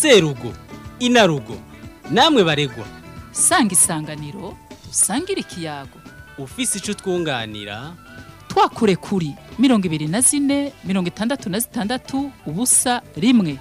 serugo inarugo namwe baregwa sanga isanganiro usangire ikiyago ufise ico twunganira twakure kuri mirongo ibiri na zine mirongo itandatu na zitandatu ubusa rimwe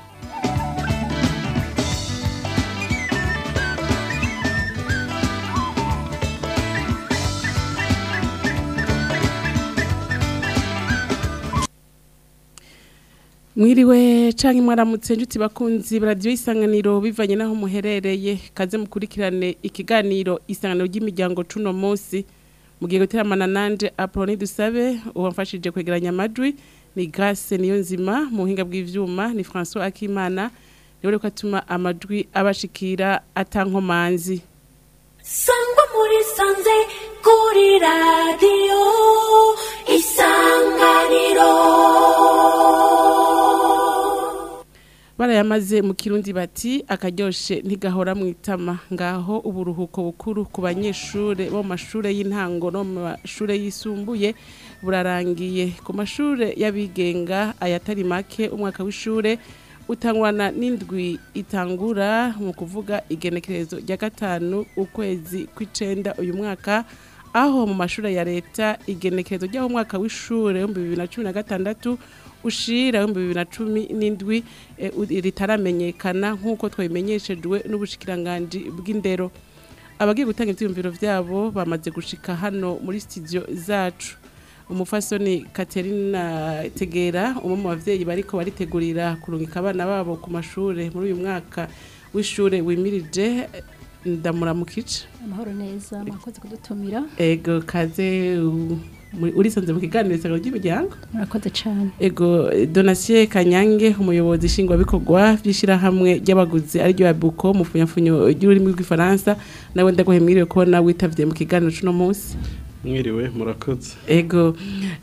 mwiriwe canke mwaramutse njuti bakunzi baradiyo isanganiro bivanye naho muherereye kaze mukurikirane ikiganiro isanganiro ry'imiryango cuno munsi mugiye guteramana nanje Apoloni dusabe uwamfashije kwegeranya amajwi ni Grace niyo nzima mu buhinga bw'ivyuma ni François Akimana niwe ko atuma amajwi abashikira atankomanzi sangwa muri sanze kuri radiyo isanganiro barayamaze mu kirundi bati akaryoshe ntigahora mu itama ngaho uburuhuko bukuru ku banyeshure bo mu mashure y'intango no mu mashure yisumbuye burarangiye ku mashure y'abigenga ayatari make umwaka w'ishure utangwana n'indwi itangura mu kuvuga igenekerezo rya gatanu ukwezi kw'icenda uyu mwaka aho mu mashure ya leta igenekerezo ry'aho umwaka w'ishure w'ibihumbi bibiri na cumi na gatandatu ushira w'ibihumbi bibiri na cumi n'indwi eh, u- ritaramenyekana nk'uko twabimenyeshejwe n'ubushikiranganji bw'indero abagiye gutanga ivyiyumviro vyabo bamaze gushika hano muri studio zacu umufasoni Katerina Tegera umwe mu bavyeyi bariko baritegurira kurungika abana babo ku mashure muri uyu mwaka w'ishure wimirije ndamuramukije amahoro neza mwakoze kudutumira ego kaze u- muri- urisanze mu kiganiro isangano ry'imiryango murakoze cyane ego donasiye kanyange umuyobozi nshingwabikorwa by'ishyirahamwe ry'abaguzi ariryo yabuko mu funyafunyo ry'ururimi rw'ifaransa nawe ndaguhe mwiriwe kubona witavye mu kiganiro cuno munsi mwiriwe murakoze ego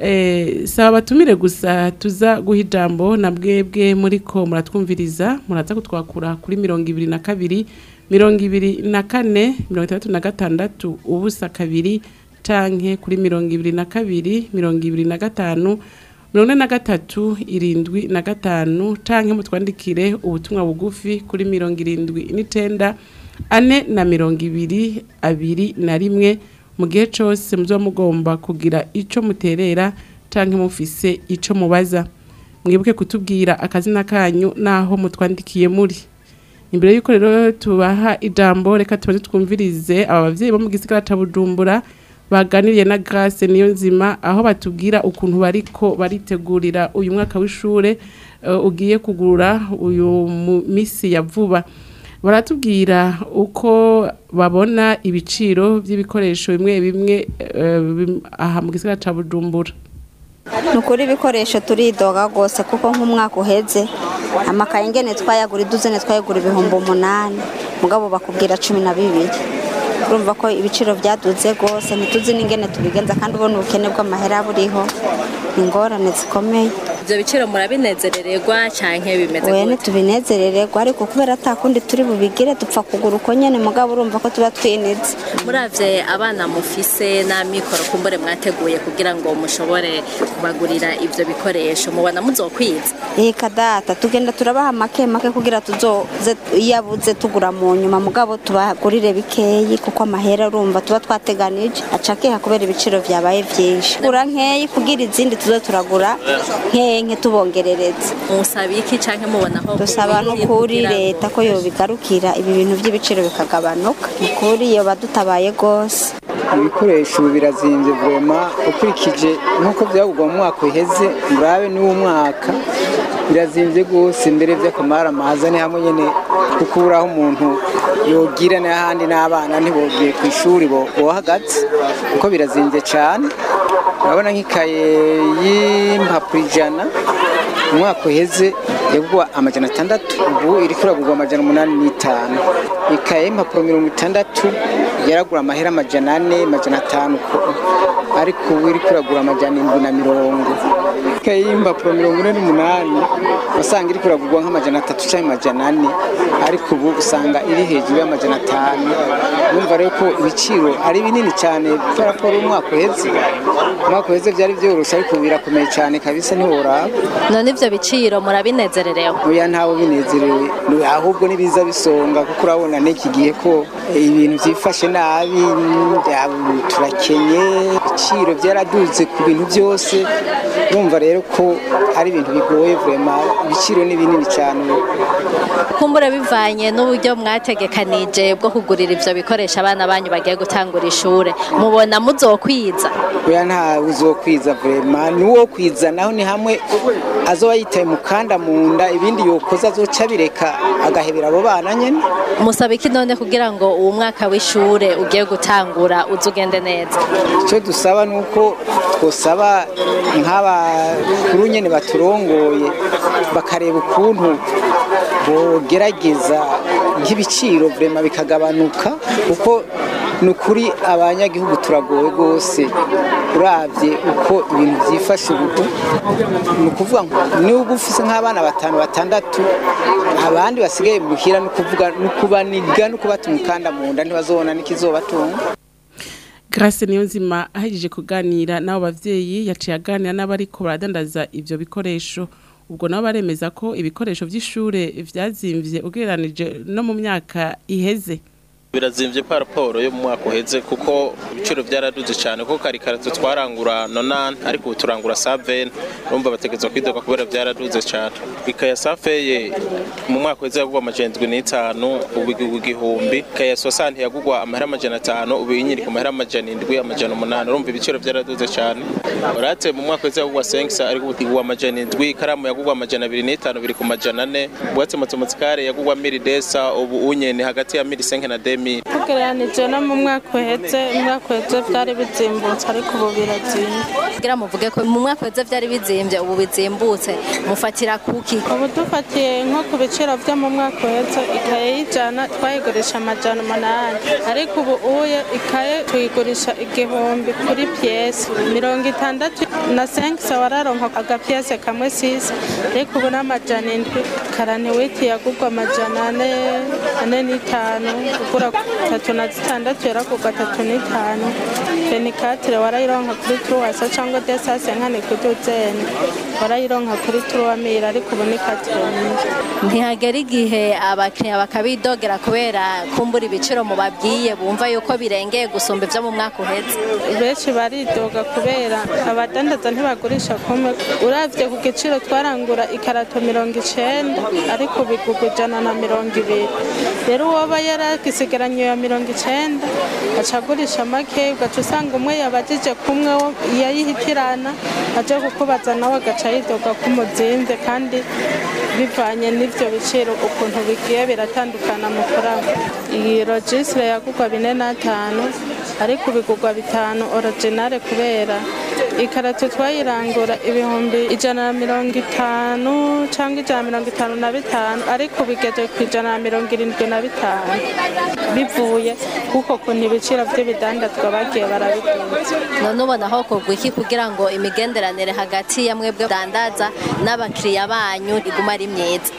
eh, saba batumire gusa tuza guha ijambo na bwebwe muriko muratwumviriza muraza kutwakura kuri mirongo ibiri na kabiri mirongo ibiri na kane mirongo itandatu na gatandatu ubusa kabiri canke kuri mirongo ibiri na kabiri mirongo ibiri na gatanu mirongo ine na gatatu irindwi na gatanu canke mutwandikire ubutumwa bugufi kuri mirongo irindwi n'icenda ane na mirongo ibiri abiri na rimwe mu gihe cyose muzoba mugomba kugira ico muterera canke mufise ico mubaza mwibuke kutubwira akazina kanyu naho mutwandikiye muri imbere y'uko rero tubaha ijambo reka tubanze twumvirize aba bavyeyi bo mu gisigara ca bujumbura baganiriye na Grace niyo nzima aho batubwira ukuntu bariko baritegurira uyu mwaka w'ishure eh, ugiye kugurura uyu mu misi ya vuba baratubwira uko babona ibiciro by'ibikoresho bimwe bimwe eh, bim- aha mu gisigara ca bujumbura ni ukuri ibikoresho turidoga rwose kuko nk'umwaka uheze amakaye ingene twayagura iduzene twayagura ibihumbi umunani mugabo bakubwira cumi na bibiri urumva ko ibiciro byaduze rwose ntituzi n'ingene tubigenza kandi ubona ubukene bw'amahera buriho ni ingorane zikomeye ibyo biciro murabinezerererwa canke bimeze wene gute tubinezerererwa ariko kubera ata kundi turi bubigire dupfa kugura uko nyene mugabo urumva ko tuba twinize muravye abana mufise n'amikoro kumbure mwateguye kugira ngo mushobore kubagurira ivyo bikoresho mubona muzokwiza Eka data tugenda turabaha make make kugira tuzoze iyo abuze tugura mu nyuma mugabo tubagurire bikeyi kuko amahera urumva tuba twateganije acakeha kubera ibiciro vyabaye vyinshi gura nkeyi kugira izindi tuzo turagura nkeyi nke tubongerereza musaba iki canke mubona aho dusaba no kuri leta ko yobigarukira ibi bintu vy'ibiciro bikagabanuka ukuri yoba dutabaye gose ibikoresho birazinze vema ukurikije nk'uko byagurwa mu mwaka uheze murabe n'uwo mwaka birazinze rwose mbere by'akamara amaza ni hamwe nyine kuko ubura aho umuntu yogira n'ahandi n'abana ntibogiye ku ishuri bo- bohagaze kuko birazinze cyane urabona nk'ikaye y'impapuro ijana mu mwaka uheze yagurwa amajana atandatu ubu iri kuragurwa amajana umunani n'itanu ikaye y'impapuro mirongo itandatu yaragura amahera amajana ane amajana atanu ko ariko ubu iri kuragura amajana indwi na mirongo ikaye y'impapuro mirongo ine n'umunani usanga iri kuragurwa nk'amajana atatu cyangwa amajana ane ariko ubu usanga iri hejuru y'amajana atanu urumva rero ko ibiciro ari binini cyane kubera ko ari umwaka uheze umwaka uheze byari byoroshye ariko ubu birakomeye cyane kabisa ntiworaba none ivyo biciro murabinezererewe oya ntawe binezerewe ni- ahubwo nibiza bisonga kuko urabona n'iki gihe ko eh, ibintu byifashe nabi ya- turakenye ibiciro byaraduze ku bintu byose urumva rero ko ari ibintu bigoye vrema ibiciro ni binini cyane kumbure bivanye n'uburyo mwategekanije bwo kugurira ivyo bikoresho abana banyu bagiye gutangura ishure mubona muzokwiza oya nta uzokwiza vrema n'uwo kwiza naho ni hamwe azoba yitaye mukanda mu nda ibindi yokoza azoca bireka agahebera abo bana nyene musaba iki none kugira ngo uwo mwaka w'ishure ugiye gutangura uze ugende neza icyo dusaba ni uko twosaba nk'abakuru nyine baturongoye bakareba ukuntu bogerageza nk'ibiciro vrema bikagabanuka kuko ni ukuri abanyagihugu turagowe rwose urabye uko ibintu byifashe ubu ni ukuvuga ngo niba ufise nk'abana batanu batandatu abandi basigaye muhira ni ukuvuga ni ukubaniga no kubata umukanda mu nda ntibazobona n'ikizobatunga Grace Niyonzima ahejeje kuganira n'abo bavyeyi yaciye aganira n'abariko baradandaza ivyo bikoresho ubwo nabo baremeza ko ibikoresho vy'ishure vyazimvye ugereranije no mu myaka iheze birazimvye pa raporo yo mu mwaka uheze kuko ibiciro byaraduze cyane kuko kari karatu twarangura nonani ariko ubu turangura saveni urumva bategerezwa kwidoga kubera byaraduze cyane ikaya safeye mu mwaka uheze yagurwa amajana indwi n'itanu ubu igurwa igihumbi ikaya sosanti yagurwa amahera amajana atanu ubu inyiri ku mahera amajana indwi amajana umunani urumva ibiciro byaraduze cyane urate mu mwaka uheze yagurwa senkisa ariko ubu igurwa amajana indwi ikaramu yagurwa amajana abiri n'itanu biri ku majana ane ubwatsi matematikare yagurwa miri desa ubu unyene hagati ya miri senke na demi tugereranije no mu mwaka uhetse umwaka uhetse byari bizimbutse ariko ubu birazimbye kugira muvuge ko mu mwaka uheze byari bizimbye ubu bizimbutse mufatira kuki ubu dufatiye nko ku biciro byo mu mwaka uhetse ikaye y'ijana twayigurisha amajana umunani ariko ubu uye ikaye tuyigurisha igihumbi kuri piyesi mirongo itandatu na senkisa wararonka agapiyese kamwe sisi ariko ubu n'amajana indwi karaniwiti yagurwa amajana ane ane n'itanu ugura tatu na zitandatu yaragurwa tatu n'itanu fenikatire warayironka kuri turuwasa cyangwa desase nkane kuduzeni warayironka kuri turuwamira ariko ubu ni katire nyinshi ntihagera igihe abakiriya bakabidogera kubera kumbura ibiciro mubabwiye bumva yuko birengeye gusumba ibyo mu mwaka uheze benshi baridoga kubera abadandaza ntibagurisha kumwe uravye ku giciro twarangura ikarato mirongo icenda ariko bigurwa ijana na mirongo ibiri rero uwoba yaragisigaranye ya mirongo icenda aca agurisha make ugaca usanga umwe yabajije kumwe wo yayihitirana aje kukubaza nawe agaca yidoga kumuzimvye kandi bivanye n'ivyo biciro ukuntu bigiye biratandukana mu kuraba iyi rogisire yagurwa bine n'atanu ariko bigurwa bitanu originale kubera ikarato twayirangura ibihumbi ijana na mirongo itanu cyangwa ijana na mirongo itanu na bitanu ariko bigeze ku ijana na mirongo irindwi na bitanu bivuye kuko kuntu ibiciro by'ibidandazwa bagiye barabikunze none ubona aho kugwa iki kugira ngo imigenderanire hagati ya mwebwe dandaza n'abakiriya banyu iguma ari myiza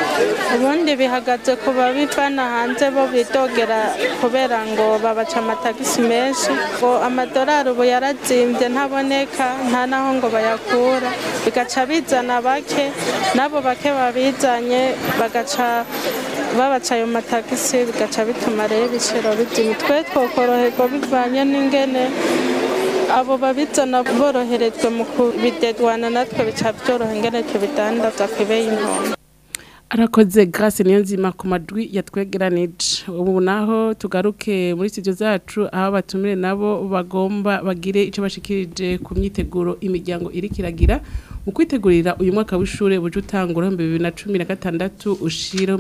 ubundi bihagaze ku babivana hanze bo bidogera kubera ngo babaca amatagisi menshi ngo amadolari ubu yarazimbye ntaboneka nta naho ngo bayakura bigaca bizana bake n'abo bake babizanye bagaca babaca ayo matagisi bigaca bituma rero ibiciro bizima twe twokoroherwa bivanye n'ingene abo babizana boroherejwe mu kubidedwana natwe bica byoroha ingene tubidandaza ku ibeyi ntoya arakoze Grace Niyonzima ku madwi yatwegeranije ubu naho tugaruke muri studio zacu aho batumire nabo bagomba bagire ico bashikirije ku myiteguro imiryango iri kiragira mu kwitegurira uyu mwaka w'ishure buje utangura mu 2016 ushira mu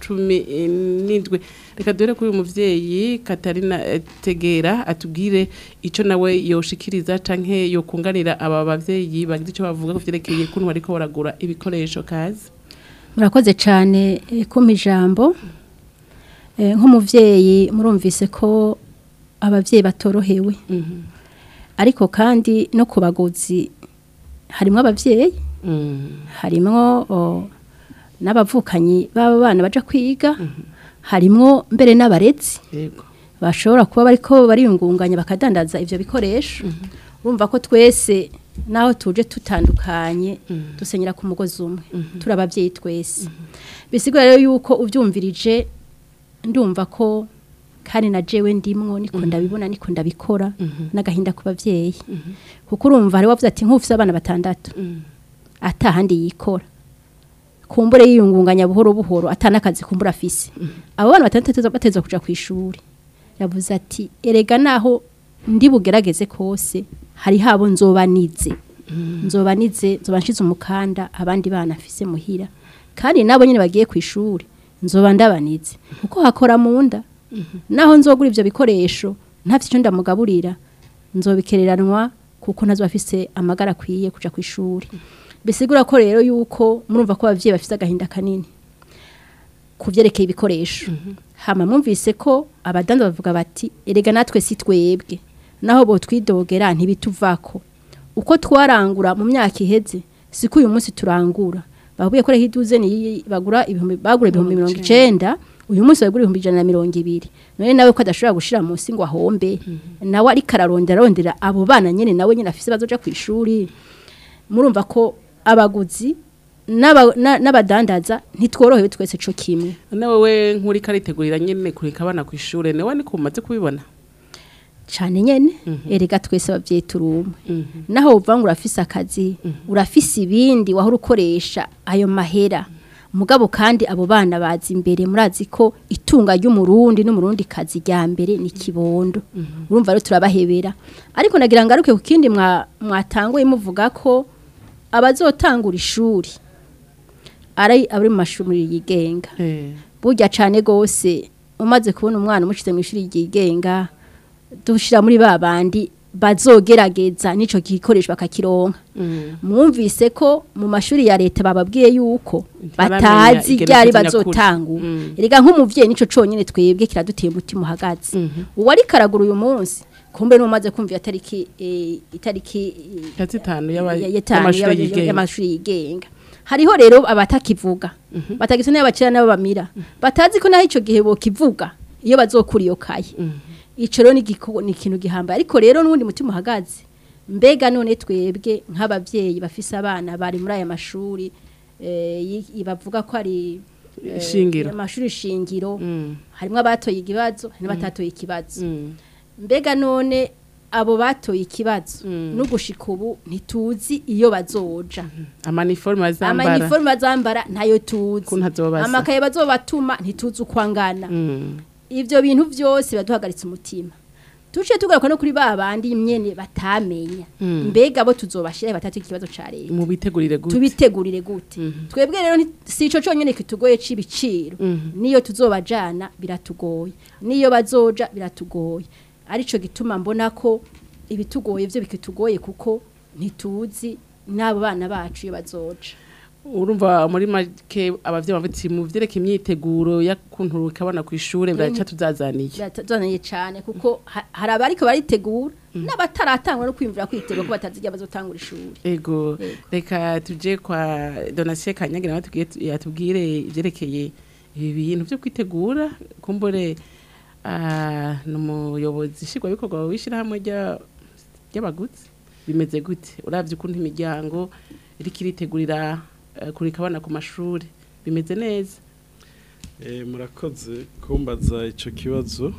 2017 reka dore kuri uyu muvyeyi Katarina eh, Tegera atubwire ico nawe yoshikiriza canke yokunganira aba bavyeyi bagira ico bavuga ku vyerekeye kuntu bariko baragura ibikoresho kazi murakoze cyane eh, kumpa ijambo Eh, nk'umuvyeyi murumvise ko abavyeyi batorohewe ariko kandi no ku baguzi harimo abavyeyi harimo o, n'abavukanyi b'aba bana baja kwiga harimo mbere n'abarezi yego bashobora kuba bariko bariyungunganya bakadandaza ivyo bikoresho urumva ko twese naho tuje tutandukanye dusenyera ku mugozi umwe turi abavyeyi twese bisigura rero yuko uvyumvirije ndumva ko kandi na jewe ndimwo niko ndabibona niko ndabikora n'agahinda ku bavyeyi kuko urumva hari wavuze ati nk'ufise abana batandatu atahandi yikora kumbure yiyungunganya buhoro buhoro atanakazi kumbura afise abo bana batandatu bateza kuja ku ishuri yavuze ati erega naho ndi bugerageze kose hari habo nzobanize nzobanize nzoba nshize umukanda abandi bana afise muhira kandi nabo nyine bagiye ku ishuri nzoba ndabanize kuko hakora mu nda naho nzogura ivyo bikoresho ntafite icyo ndamugaburira nzobikereranwa kuko ntazo afise amagara akwiye kuja ku ishuri bisigura ko rero yuko murumva ko abavyeyi bafise agahinda kanini kuvyerekeye ibikoresho hama mwumvise ko abadanda bavuga bati erega natwe si twebwe naho bo twidogera ntibituvako uko twarangura mu myaka iheze siko uyu munsi turangura bavuye ko rero iduze ni bagura ibihumbi bagura ibihumbi mirongo icenda uyu munsi bagura ibihumbi ijana na mirongo ibiri none nawe ko adashobora gushira munsi ngo ahombe nawe ariko ararondera arondera abo bana nyene nawe nyene afise bazoja ku ishuri murumva ko abaguzi n'aba- na- n'abadandaza ntitworohewe twese co kimwe none wowe nk'uri karitegurira nyene kureka abana ku ishure niwe niko umaze kubibona cane nyene erega twese abavyeyi turi umwe naho uvuga ngo urafise akazi urafise ibindi wahora ukoresha ayo mahera mugabo kandi abo bana bazi imbere murazi ko itunga ry'umurundi n'umurundi kazi rya mbere ni kibondo urumva rero turabahebera ariko nagira ngaruke ku kindi mwa- mwatanguye muvuga ko abazotangura ishuri ari abari mu mashuri yigenga burya cane gose umaze kubona umwana umucize mu ishuri ryigenga dushira muri ba bandi bazogerageza nico gikoresho bakakironka mwumvise ko mu mashuri ya leta bababwiye yuko Ntaramenya batazi igenekerezo ryari nyakuri. bazotangura Mm. erega nk'umuvyeyi nico conyene twebwe kiraduteye umutima uhagaze uwari karagura uyu munsi kumbe n'umaze kumva itariki eh, itariki eh, ya zitanu y'aba- ya- yatanu y'amashuri y'aba- yigenga. y'amashuri yigenga hariho rero abatakivuga batagisa n'abo bacira n'abo bamira batazi ko naho ico gihe bokivuga iyo bazokura iyo kaye ico rero ni igiko- ni ikintu gihambaye ariko rero n'ubundi mutima uhagaze mbega none twebwe nk'abavyeyi bafise abana bari muri aya mashuri eh, yi- bavuga ko ari eh, Shingiro. amashuri shingiro harimo abatoye ikibazo hari n'abatatoye ikibazo mbega none abo batoye ikibazo no gushika ubu ntituzi iyo bazoja amaniforme azambara amaniforme bazambara ntayo tuzi Ko ntazobasa. amakaye bazobatuma ntituzi uko angana Mm. ivyo bintu vyose baduhagaritse umutima tuciye tugaruka no kuri ba bandi nyene batamenya Mm. mbega bo tuzobashira batatu ikibazo ca leta mu bitegurire gute tubitegurire gute twebwe rero nti- si ico conyene kitugoye c'ibiciro niyo tuzobajana biratugoye niyo bazoja biratugoye arico gituma mbona ko ibitugoye vyo bikitugoye kuko ntituzi n'abo bana bacu iyo bazoja urumva muri make abavyeyi bafite mu vyereka imyiteguro y'akuntu ukabana ku ishure biraca tuzazaniye biratuzaniye cane kuko ha- hari abariko baritegura n'abataratangwa no kwiyumvira kwitegura ko batazi igihe bazotangura ishuri ego reka tuje kwa donatien kanyagira nawe tubwire- yatubwire ivyerekeye ibi bintu vyo kwitegura kumbure ah, ni umuyobozi nshingwabikorwa w'ishirahamwe rya- ry'abaguzi bimeze gute uravye ukuntu imiryango iriko iritegurira eh, kureka abana ku mashuri bimeze neza Eh, murakoze kumbaza icyo kibazo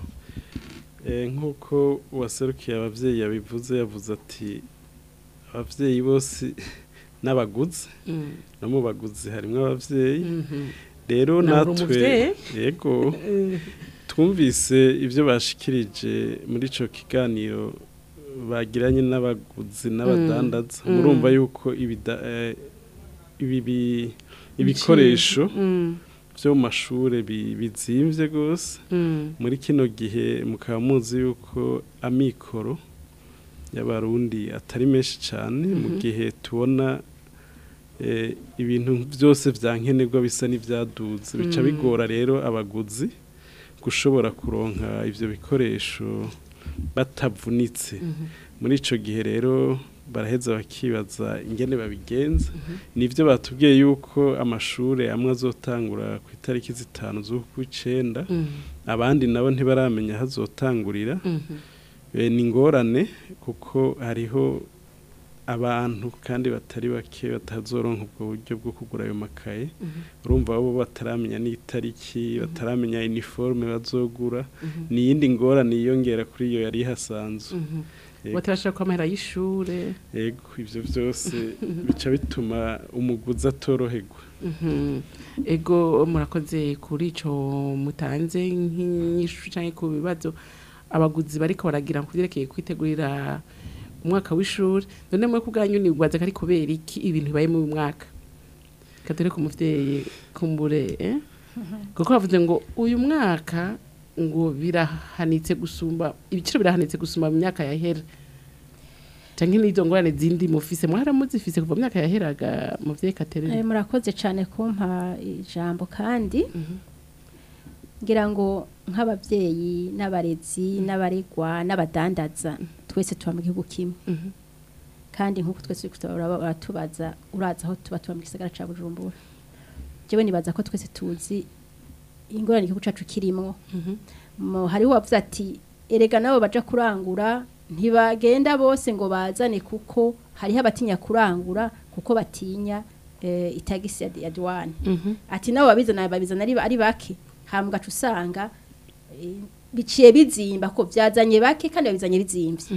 Eh, nk'uko uwaserukiye ababyeyi yabivuze yavuze ati ababyeyi bose n'abaguzi Mm. no mu baguzi harimo ababyeyi Mhm. rero Nawe uri natwe umuvyeyi? yego Eh. twumvise ibyo bashikirije muri icyo kiganiro bagiranye n'abaguzi n'abadandaza Mm. murumva Mm. yuko ibida- eh, ibi bi- ibikoresho Mm. byo mu mashuri bi- bizimvye rwose Mm. muri kino gihe mukaba muzi yuko amikoro y'abarundi atari menshi cyane mu Mhm. gihe tubona eh, ibintu byose vya nkenerwa bisa n'ivyaduze bica Mm. bigora rero abaguzi gushobora kuronka ivyo bikoresho batavunitse muri ico gihe rero baraheza bakibaza ingene babigenza nivyo batubwiye yuko amashure amwe azotangura ku itariki zitanu z'ukwicenda abandi nabo ntibaramenya aho azotangurira Eh, ni ingorane kuko hariho abantu kandi batari bake batazoronka ubwo buryo bwo kugura ayo makaye urumva bo bataramenya n'itariki bataramenya uniforme bazogura ni iyindi ngorane yiyongera kuri iyo yari ihasanzwe Yego. batarashaka ko amahera y'ishure Ego ivyo vyose bica bituma umuguzi atoroherwa Mhm. ego murakoze kuri ico mutanze nk'inyishu canke ku bibazo abaguzi bariko baragira ku vyerekeye kwitegurira umwaka w'ishuri none mwe kubwanyu nibwaza ko ari kubera iki ibintu bibaye mu mwaka kadore ku muvyeyi kumbure eh? kuko bavuze ngo uyu mwaka ngo birahanitse gusumba ibiciro birahanitse gusumba mu myaka yahera canke n'izo ngorane zindi mufise mwara muzifise kuva mu myaka yaheraga muvyeyi Katerina Eh, murakoze cyane kumpa ijambo kandi ngira ngo nk'ababyeyi n'abarezi n'abaregwa n'abadandaza twese tuba mu gihugu kimwe kandi nk'uko twese turiko turaba- baratubaza uraza aho tuba tuba mu gisagara ca bujumbura jewe nibaza ko twese tuzi ingorane igihugu cacu kirimwo Mo- hariho uwavuze ati erega nabo baja kurangura ntibagenda bose ngo bazane kuko hariho abatinya kurangura kuko batinya eh, itagisi ya, ya douane ati nabo babizana babizana ari, ari bake hama ugaca usanga eh, biciye bizimba ko byazanye bake kandi babizanye bizimvye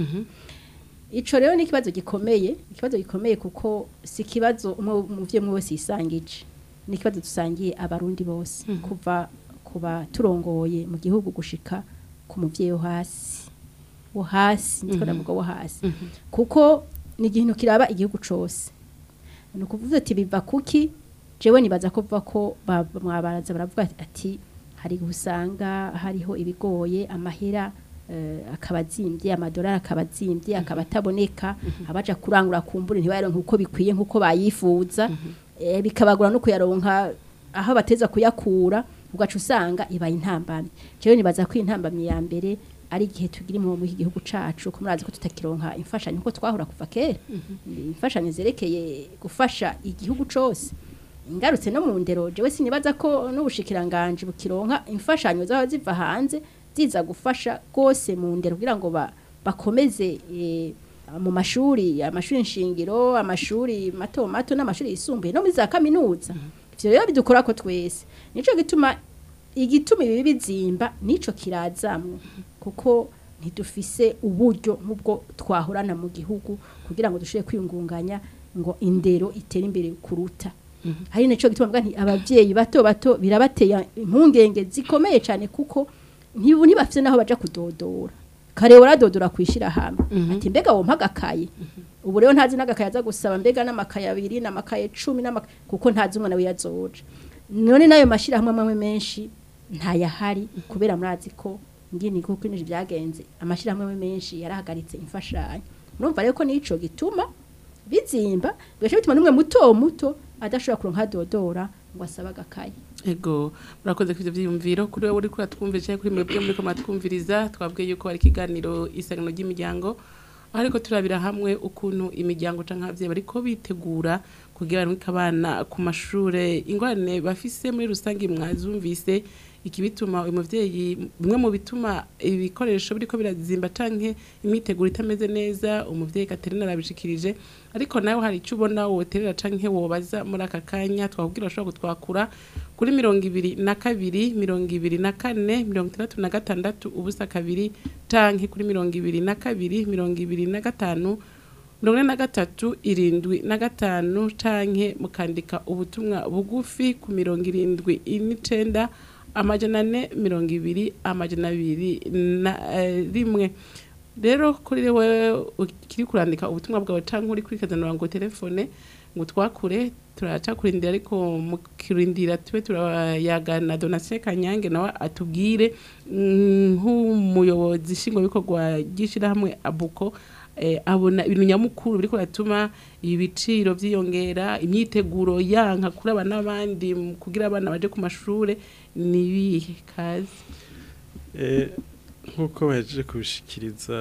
ico rero ni ikibazo gikomeye ikibazo gikomeye kuko si ikibazo umwe umuvyeyi umwe wese yisangije ni ikibazo dusangiye abarundi bose kuva kuba turongoye mu gihugu gushika ku muvyeyi wo hasi wo hasi niko Mhm. ndavuga wo hasi kuko ni ikintu kiraba igihugu cose ni ukuvuga ati biva kuki jewe nibaza ko biva ko ba- mwabaraza baravuga ati hari usanga hariho ibigoye amahera eh, akaba azimbye amadolari akaba azimbye akaba ataboneka abaja kurangura kumbure ntibayaronke uko bikwiye nk'uko bayifuza eh, bikabagura no kuyaronka aho bateza kuyakura ugaca usanga ibaye intambamyi jewe nibaza ko intambamyi ya mbere ari igihe tugira mu iki gihugu cacu ko murazi ko tutakironka imfashanyo nkuko twahora kuva kera imfashanyo zerekeye gufasha igihugu cose ingarutse no mu ndero jewe sinibaza ko n'ubushikiranganje bukironka imfashanyo zaba ziva hanze ziza gufasha gose mu ndero kugira ngo ba, bakomeze eh, mu mashuri amashuri nshingiro amashuri mato mato n'amashuri yisumbuye no muri za kaminuza ivyo rero bidukora ko twese nico gituma igituma ibi bizimba nico kirazamwe kuko ntidufise uburyo nk'ubwo twahorana mu gihugu kugira ngo dushobore kwiyungunganya ngo indero itere imbere kuruta hari naco gituma mvuga nti abavyeyi bato bato birabateye impungenge zikomeye cyane kuko ntibu ntibafise naho baja kudodora kare waradodora kwishira hamwe ati mbega wo mpagakaye ubu rero ntazi n'agakaye aza gusaba mbega n'amakaye abiri n'amakaye cumi n'amakaye kuko ntazi umwana we yazoja none nayo mashirahamwe amwe menshi ntayahari kubera murazi ko ngini kuko inije byagenze amashirahamwe amwe menshi yarahagaritse imfashanyo murumva rero ko nico gituma bizimba bigaca bituma n'umwe muto muto adashobora kuronka dodora ngo asabe agakaye ego murakoze ku ivyo vyiyumviro kuri wowe uriko uratwumvira canke kuri mwebwe muriko muratwumviriza twabwiye yuko hari ikiganiro isangano ry'imiryango aho ariko turabira hamwe ukuntu imiryango canke abavyeyi bariko bitegura kugira barungike abana ku mashure ingorane bafise muri rusange mwazumvise ikibituma uyu muvyeyi bimwe mu bituma ibikoresho biriko birazimba canke imyiteguro itameze neza umuvyeyi Katerina arabishikirije ariko nawe hari icyo ubona woterera canke wobaza muri aka kanya twakubwira ushobora kutwakura kuri mirongo ibiri na kabiri mirongo ibiri na kane mirongo itandatu na gatandatu ubusa kabiri canke kuri mirongo ibiri na kabiri mirongo ibiri na gatanu mirongo ine na gatatu irindwi na gatanu canke mukandika ubutumwa bugufi ku mirongo irindwi n'icenda amajana ane mirongo ibiri amajana abiri na eh, rimwe rero kuri wewe ukiri kurandika ubutumwa bwawe canke uri kuri kazanura ngo telefone ngo twakure turaca kurindira ariko mu kirindira tube turayagana Donatien Kanyange nawe atubwire mm, nk'umuyobozi nshingwabikorwa ry'ishirahamwe abuko eh, abona ibintu nyamukuru biriko biratuma ibiciro vyiyongera imyiteguro yanka kuri abana n'abandi mu kugira abana baje ku mashure nibihe kazi Eh, nk'uko bahejeje kubishikiriza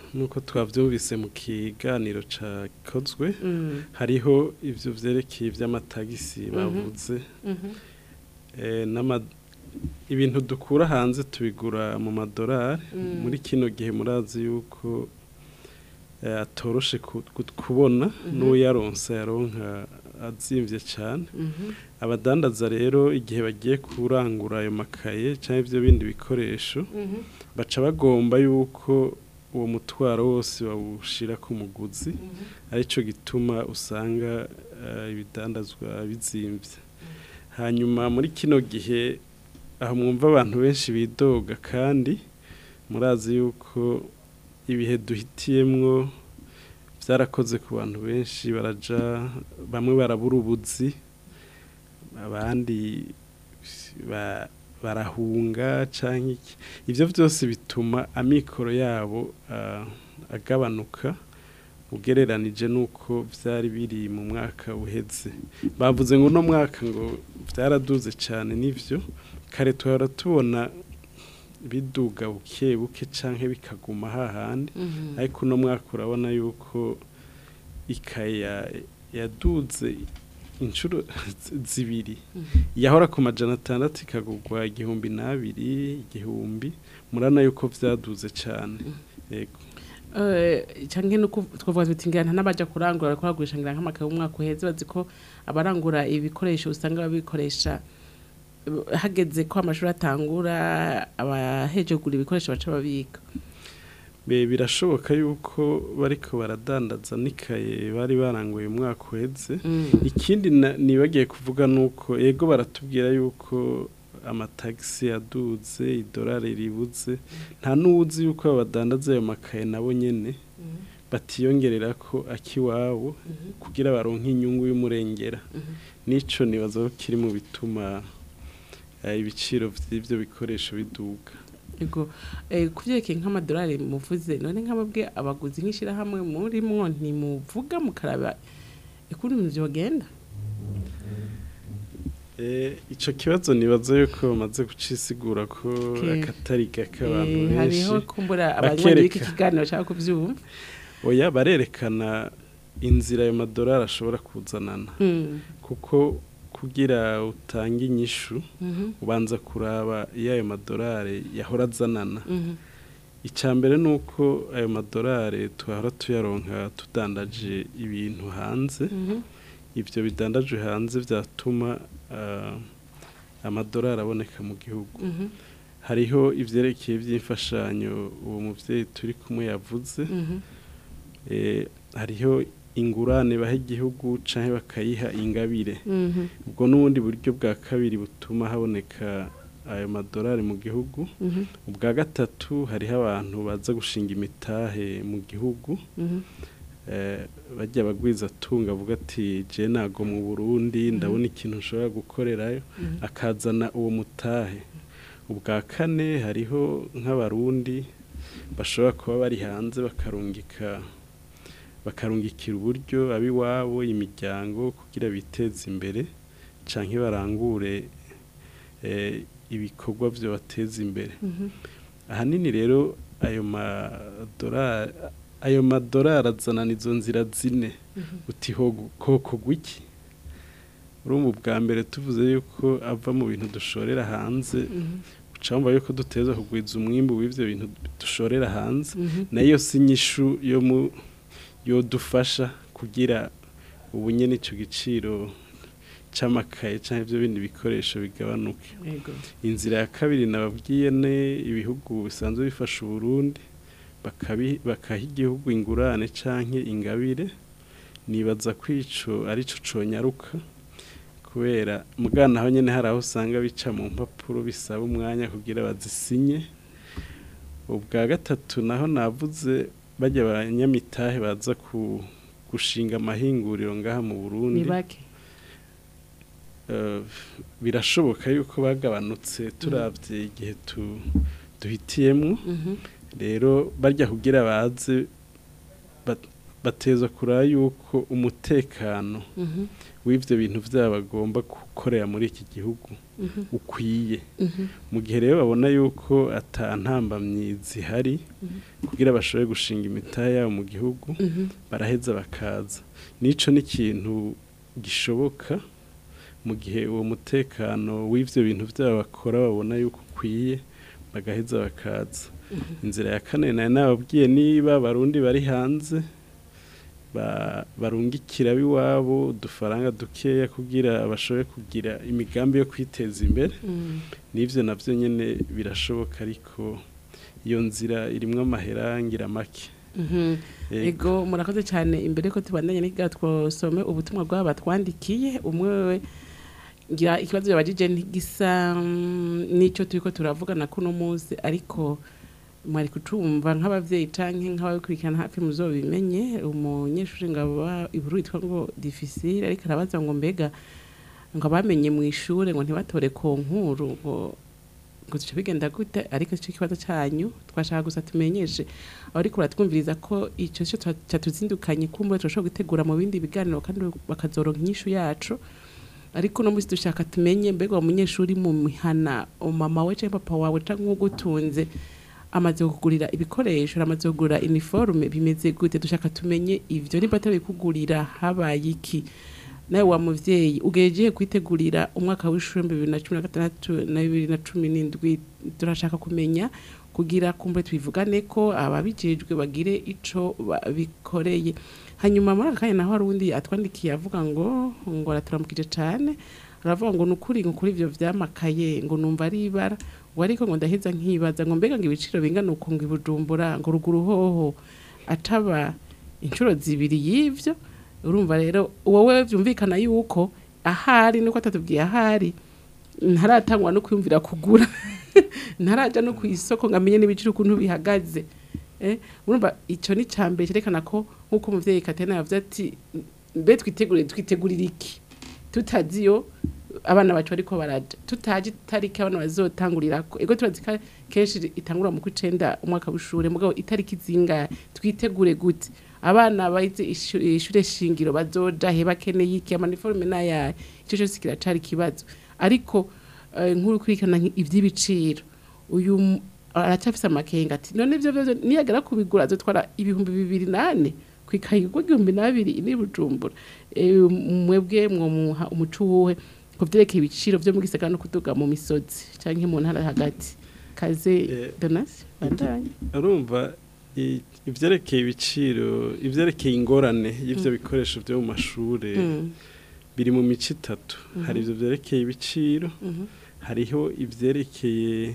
nuko twavyumvise mu kiganiro cakozwe Mm. hariho ivyo vyerekeye ivy'amatagisi Mhm. bavuze Mhm. eh, n'ama ibintu dukura hanze tubigura mu madolari Mm. muri kino gihe murazi yuko eh, atoroshe ku- ku- kubona Mhm. n'uyaronse yaronka azimvye cyane Mhm. abadandaza rero igihe bagiye kurangura ayo makaye cyangwa ibyo bindi bikoresho Mhm. baca bagomba yuko uwo mutwaro wose bawushira ku muguzi aricyo gituma usanga eh, ibidandazwa bizimvye hanyuma muri kino gihe aho mwumva abantu benshi bidoga kandi murazi yuko ibihe duhitiyemwo byarakoze ku bantu benshi baraja bamwe barabura ubuzi abandi ba- barahunga canke iki ivyo vyose bituma amikoro yabo ah, agabanuka ugereranije nuko vyari biri mu mwaka uheze bavuze ngo uno mwaka ngo vyaraduze cane nivyo kare tuhora tubona biduga buke buke canke bikaguma hahandi Mhm. ariko uno mwaka urabona yuko ikaya yaduze inshuro zibiri yahora ku majana atandatu ikagurwa igihumbi n'abiri igihumbi murana yuko vyaduze cane yego Eh, canke nuko twavuga tuti ngira n'abaja kurangura bariko bagurisha ngira nk'amakaye umwaka uheze bazi ko abarangura ibikoresho usanga babikoresha eh, hageze ko amashuri atangura abaheje kugura ibikoresho baca babika Be birashoboka yuko bariko baradandaza n'ikaye bari baranguye umwaka uheze Mm. ikindi na- nibagiye kuvuga nuko ego baratubwira yuko amatagisi yaduze idolari ribuze nta n'uwuzi yuko abadandaza ayo makaye nabo nyene batiyongerera ko akiwabo kugira baronke inyungu y'umurengera nico nibaza ko kiri mu bituma eh, ibiciro vy'ivyo bikoresho biduga Ego eh, kuvyerekeye nk'amadolari muvuze none nk'ababwe abaguzi nk'ishirahamwe muri mwo ntimuvuga mukaraba ukuntu ibintu vyogenda Eh, ico kibazo nibaza yuko bamaze gucisigura ko Ke- akatari gake abantu Eh, benshi hariho kumbura abanywanyi b'iki bakereka- kiganiro bashaka kuvyumva oya barerekana inzira ayo madolari ashobora kuzanana Mm. kuko kugira utange inyishu Mhm. ubanza kuraba iyo ayo madolari yahora azanana Mhm. icya mbere ni uko ayo madolari tuhora tuyaronka tudandaje ibintu hanze Mhm. ibyo bidandajwe hanze byatuma ah, amadolari aboneka mu gihugu Mhm. hariho ivyerekeye by'imfashanyo uwo muvyeyi turi kumwe yavuze Mhm. eh, hariho ingurane baha igihugu canke bakayiha ingabire Mhm. ubwo n'ubundi buryo bwa kabiri butuma haboneka ayo madolari mu gihugu Mhm. ubwa gatatu hariho abantu baza gushinga imitahe mu gihugu Mhm. eh, bajya bagwiza atunga avuga ati je nago mu Burundi ndabona ikintu nshobora gukorerayo Mhm. akazana uwo mutahe ubwa kane hariho nk'abarundi bashobora kuba bari hanze bakarungika bakarungikira uburyo abiwabo imiryango kugira biteze imbere canke barangure eh, ibikorwa byo bateza imbere Mhm. ahanini rero ayo madolari ayo madolari azanana izo nzira zine Mhm. uti hogu- hokorwa iki urumva ubwa mbere tuvuze yuko ava mu bintu dushorera hanze Mhm. ucamba yuko duteza kugwiza umwimbu w'ivyo bintu dushorera hanze Mhm. nayo si inyishu yo mu yodufasha kugira ubu nyene ico giciro c'amakaye canke ivyo bindi bikoresho bigabanuke Ego. inzira ya kabiri nababwiye ne ibihugu bisanzwe bifasha uburundi bakabi- bakaha igihugu ingurane canke ingabire nibaza ko ico arico conyaruka kubera mugana aho nyene hari aho usanga bica mu mpapuro bisaba umwanya kugira bazisinye ubwa gatatu naho navuze bajya abanyamitahe baza ku gushinga amahinguriro ngaha mu Burundi ni bake Eh, birashoboka yuko bagabanutse turavye igihe tu- duhitiyemwo Mhm. rero barya kugira baze bat- bateza kuraba yuko umutekano Mhm. w'ivyo bintu vyabo bagomba gukorera muri iki gihugu Mhm. ukwiye Mhm. mu gihe rero babona yuko atantambamyi zihari kugira bashobore gushinga imitahe yabo mu gihugu Mhm. baraheza bakaza nico ni ikintu gishoboka mu gihe uwo mutekano w'ivyo bintu byabo bakora babona yuko ukwiye bagaheza bakaza inzira ya kane nayo nababwiye niba abarundi bari hanze ba- barungikira b'iwabo udufaranga dukeya kugira bashobore kugira imigambi yo kwiteza imbere Mm. n'ivyo navyo nyene birashoboka ariko iyo nzira irimwo amahera ngira make Mhm. Ego. ego murakoze cyane imbere ko tubandanye n'igira twosome ubutumwa bw'aba batwandikiye umwe we ngira ikibazo yabajije ntigisa mm, n'icyo turiko turavugana kuno munsi ariko mwari kucumva nk'abavyeyi canke nk'ababikurikirana hafi muzobimenye umunyeshuri ngaba iburu yitwa ngo difficile ariko arabaza ngo mbega ngo abamenye mu ishure ngo ntibatore ku nkuru ngo ngo zica bigenda gute ariko ico kibazo canyu twashaka gusa tumenyeshe ariko uratwumviriza ko ico cyo cyatuzindukanye kumbe turashobora gutegura mu bindi biganiro kandi bakazoronka inyishu yacu ariko no musi dushaka tumenye mbega uwo munyeshuri mu mihana mama we cyangwa papa wawe cyangwa ugutunze amaze kugurira ibikoresho amaze kugurira uniforme bimeze gute dushaka tumenye ivyo niba atari kugurira habaye iki nawe wa muvyeyi ugejeje kwitegurira umwaka w'ishuri bibiri na cumi na gatandatu na bibiri na cumi n'indwi turashaka kumenya kugira kumbe twivugane ko ababijejwe bagire ico bikoreye hanyuma muri aka kanya naho hari uwundi atwandikiye avuga ngo ngo araturamukije cane aravuga ngo nukuri ngo kuri ivyo vyamakaye ngo numva ari ibara ngo ariko ngo ndaheza nkibaza ngo mbega ngo ibiciro bingana uko ngo ibujumbura ngo ruguru hoho ataba inshuro zibiri y'ivyo urumva rero wowe vyumvikana yuko ahari nuko atatubwiye ahari ntaratangwa no kwiyumvira kugura ntaraja no kw'isoko ngo amenye n'ibiciro ukuntu bihagaze eh urumva ico ni cambere cerekana ko nkuko umuvyeyi Katena yavuze ati mbe twitegure twitegurira iki tutaziyo abana bacu bariko baraja tutaje itariki abana bazotangurirako ego turazi ko kenshi itangura mu kwicenda umwaka w'ishure mugabo itariki zingahe twitegure gute abana bayize ishu- ishure shingiro bazoja he bakeneye iki amaniforme n'ayahe ico cose kiracari ikibazo ariko eh, nkuru kurikirana ivy'ibiciro uyu m- aracafise amakenga ati none ivyo vyose niyagera kubigura azotwara ibihumbi bibiri nane kwikaye igihumbi n'abiri ni bujumbura Eh, mwebwe mwomuha umuco wuhe ku vyerekeye ibiciro vyo mu gisagara no kuduga mu misozi canke mu ntara hagati kaze donasi bandanye urumva i- ivyerekeye ibiciro ivyerekeye ingorane y'ivyo Mm. bikoresho vyo mu mashure Mm. biri mu mico itatu Mhm. hari ivyo vyerekeye ibiciro Mhm. hariho ivyerekeye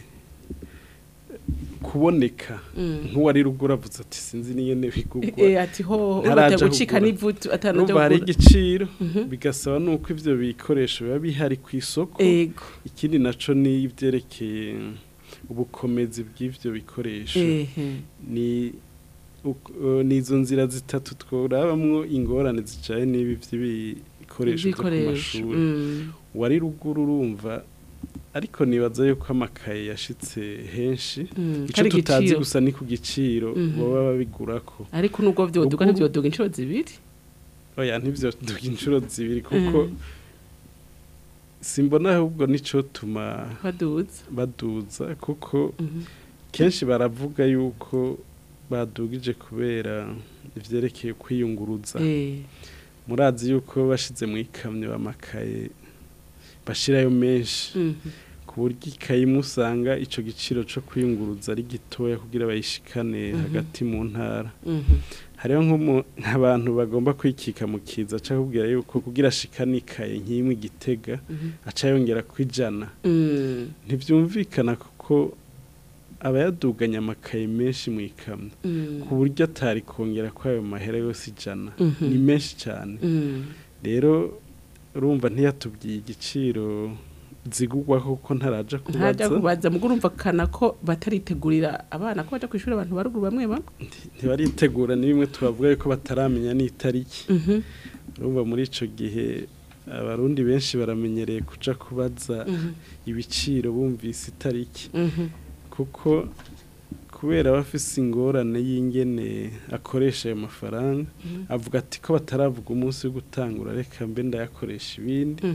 kuboneka Mm. nk'uwari rugura avuze ati sinzi n'ingene bigugwa Eh, ati ho ntaraja bajya gucika kugura. n'ivutu atanu Urumva byo hari kugura. igiciro Mhm. bigasaba nuko ivyo bikoresho biba bihari ku isoko Ego. ikindi naco ni ivyerekeye ubukomezi bw'ivyo bikoresho Ehe. ni uk- eh, ni izo nzira zitatu tworabamwo ingorane zicaye n'ibi vy'ibikoresho vyo ku Ibikoresho, mashuri mm. wari ruguru urumva ariko nibaza yuko amakaye yashitse henshi Mm, ico kari tutazi igiciro. gusa ni ku giciro Mhm. baba babigurako ariko nubwo vyoduga Ruguru- ntivyoduga inshuro zibiri oya ntivyoduga inshuro zibiri kuko Mm. simbona ahubwo nico tuma baduza baduza kuko Mhm. kenshi baravuga yuko badugije kubera ivyerekeye kwiyunguruza Eh. murazi yuko bashize mu ikamyo amakaye bashirayo menshi Mhm. ku buryo ikayi imwe usanga ico giciro co kwiyunguruza ari gitoya kugira bayishikane Mhm. hagati mu ntara Mhm. hariho nk'umu- nk'abantu bagomba kwikika mu kiza aca akubwira yuko kugira ashikane ikaye nk'imwe igitega Mhm. aca yongera kwijana Mm. ntivyumvikana kuko aba yaduganye amakaye menshi mu ikamyo Mm. ku buryo atari kongera ko ayo mahera yose ijana Mhm. ni menshi cyane Mm. rero urumva ntiyatubwiye igiciro zigugwa kuko ntaraja ntajya kubaza kubaza mugo urumva kana ko bataritegurira abana ko baja kwishura abantu baruguru bamwe bamwe ntibaritegura ni bimwe tubavuga yuko bataramenya n'itariki Mhm. urumva muri ico gihe abarundi benshi baramenyereye kuja kubaza Mhm. ibiciro bumvise itariki Mhm. kuko kubera bafise ingorane y'ingene akoresha ayo mafaranga Mhm. avuga ati ko bataravuga umunsi wo gutangura reka mbe ndayakoresha ibindi Mhm.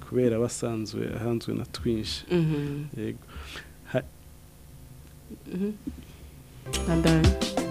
kubera basanzwe ahanzwe na twinshi Mhm. yego Ha- Mhm. Bandanya.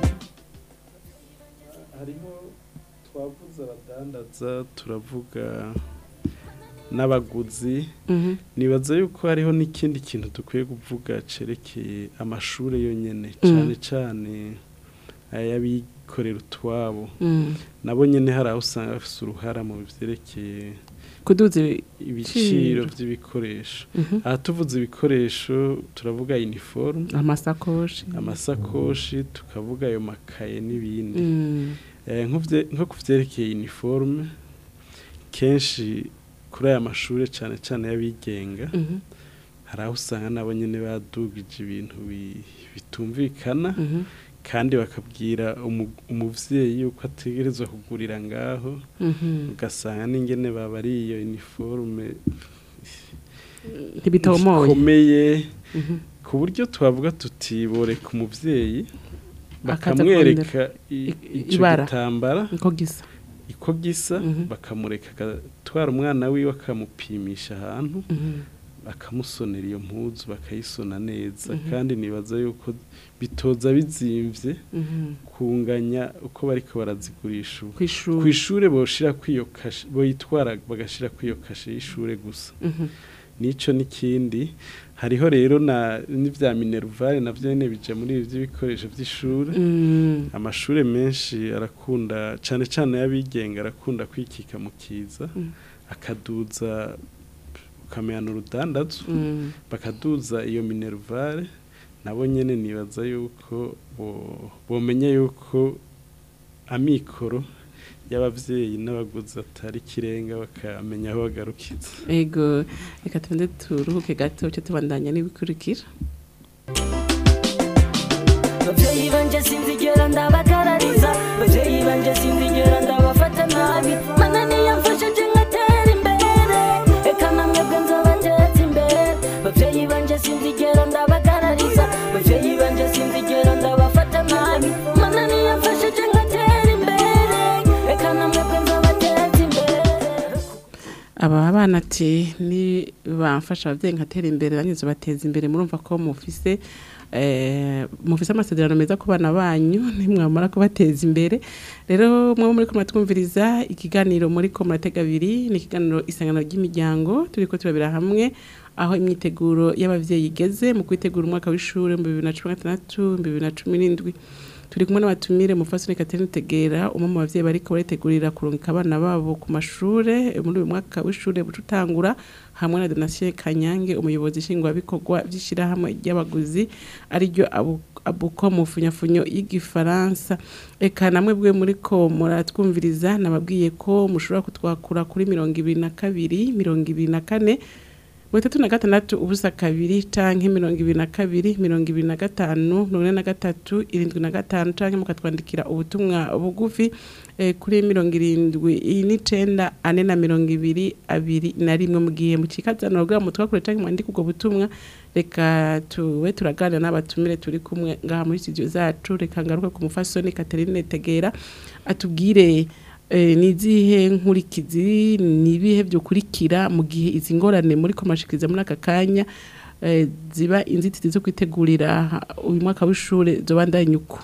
hariho twavuze abadandaza turavuga n'abaguzi Mhm. nibaza yuko hariho n'ikindi kintu dukwiye kuvuga cerekeye amashuri yonyene Mm. cyane cyane ay'abikorera utwabo Mm. nabo nyene hari aho usanga bafise uruhara mu vyerekeye kuduza ibiciro vy'ibikoresho Mhm. aha tuvuze ibikoresho turavuga uniforme amasakoshi amasakoshi tukavuga ayo makaye n'ibindi Mm. Eh, nk'uvye- nko ku vyerekeye uniforme kenshi kuri aya mashuri cyane cyane y'abigenga Mhm. hari aho usanga nabo nyene badugije ibintu bi- bitumvikana Mhm. kandi bakabwira umu- umuvyeyi yuko ategerezwa kugurira ngaho Mhm. ugasanga n'ingene baba ari iyo uniforme Ntibitomoye. ikomeye Mhm. ku buryo twavuga tuti boreka umuvyeyi Akaza bakamwereka kurondera i- i- ico ibara. gitambara Uko gisa. iko gisa bakamureka agatwara umwana wiwe akamupimisha ahantu Mhm. bakamusonera iyo mpuzu bakayisona neza Mhm. kandi nibaza yuko bitoza bizimvye Mhm. kunganya uko bariko barazigurisha ubu Kw'ishure. kw'ishure boshira kwiyo kashe boyitwara bagashira kwiyo kashe y'ishure gusa Mhm. nico n'ikindi hariho rero na n'ivya minervare navyo nyene bija muri ibi vy'ibikoresho vy'ishure Mm. amashure menshi arakunda cane cane y'abigenga arakunda kwikika mu kiza Mm. akaduza ukamenya urudandazo Mm. bakaduza iyo minervare nabo nyene nibaza yuko bo- bomenya yuko amikoro y'abavyeyi n'abaguzi atari kirenga bakamenya aho bagarukiza Ego reka tubanze turuhuke gato cyo tubandanya n'ibikurikira babyeyi banje sinzigera ndabagarariza babyeyi banje sinzigera ndabafata nabi mana niyamfashije nkatera imbere reka namwebwe nzobateza imbere babyeyi banje sinzigera ndabagarariza babyeyi banje sinzigera ndabafata nabi mana niyamfashije nkatera imbere reka namwebwe nzobateza imbere aba bana ati ni bamfasha abavyeyi nkatera imbere nanjye bateza imbere murumva ko mufise eh, mufise amasezerano meza ku bana banyu nimwamara kubateza imbere rero mwe muri ko muratwumviriza ikiganiro muri ko muratega abiri ni ikiganiro isangano ry'imiryango turiko turabira hamwe aho imyiteguro y'abavyeyi igeze mu kwitegura umwaka w'ishure mu bibiri na cumi na gatandatu mu bibiri na cumi n'indwi turi kumwe n'abatumire mufasoni Catherine Tegera umwe mu bavyeyi bariko baritegurira kurungika abana babo ku mashure eh, muri uyu mwaka w'ishure bucutangura hamwe na Donatien Kanyange umuyobozi nshingwabikorwa vy'ishirahamwe ry'abaguzi ariryo abu abuko mu funyafunyo y'igifaransa eka namwe bwe muri ko muratwumviriza nababwiye ko mushobora kutwakura kuri mirongo ibiri na kabiri mirongo ibiri na kane mirongo itatu na gatandatu ubusa kabiri canke mirongo ibiri na kabiri mirongo ibiri na gatanu mirongo ine na gatatu irindwi na gatanu canke mukatwandikira ubutumwa bugufi eh, kuri mirongo irindwi n'icenda ane na mirongo ibiri abiri na rimwe mu gihe mukikazana urugira mutwakure canke mwandika ubwo butumwa reka tuwe turaganira n'abatumire turi kumwe ngaha muri studio zacu reka ngaruke ku mufasoni Catherine Tegera atubwire eh, ni izihe nkurikizi ni ibihe byokurikira mu gihe izi ngorane muri komashikiriza muri aka kanya eh, ziba inzitizi zo kwitegurira uyu mwaka w'ishure zobandanya uko